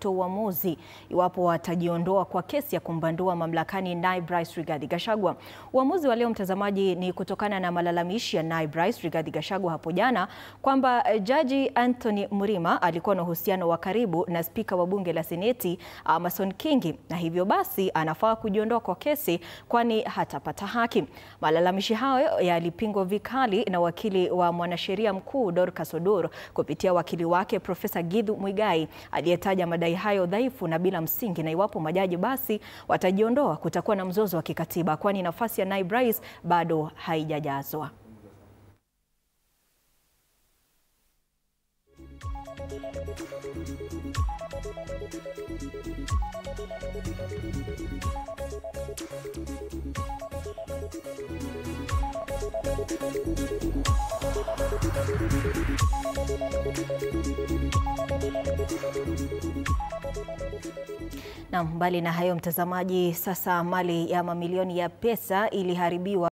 kutoa uamuzi iwapo watajiondoa kwa kesi ya kumbandua mamlakani naibu rais Rigathi Gachagua. Uamuzi wa leo mtazamaji, ni kutokana na malalamishi ya naibu rais Rigathi Gachagua hapo jana kwamba jaji Anthony Mrima alikuwa na uhusiano wa karibu na spika wa bunge la seneti Amason Kingi na hivyo basi anafaa kujiondoa kwa kesi kwani hatapata haki. Malalamishi hayo yalipingwa vikali na wakili wa mwanasheria mkuu Dorcas Odor kupitia wakili wake Profesa Githu Muigai aliyetaja madai hayo dhaifu na bila msingi, na iwapo majaji basi watajiondoa kutakuwa na mzozo wa kikatiba kwani nafasi ya naibu rais bado haijajazwa. Na mbali na hayo mtazamaji, sasa mali ya mamilioni ya pesa iliharibiwa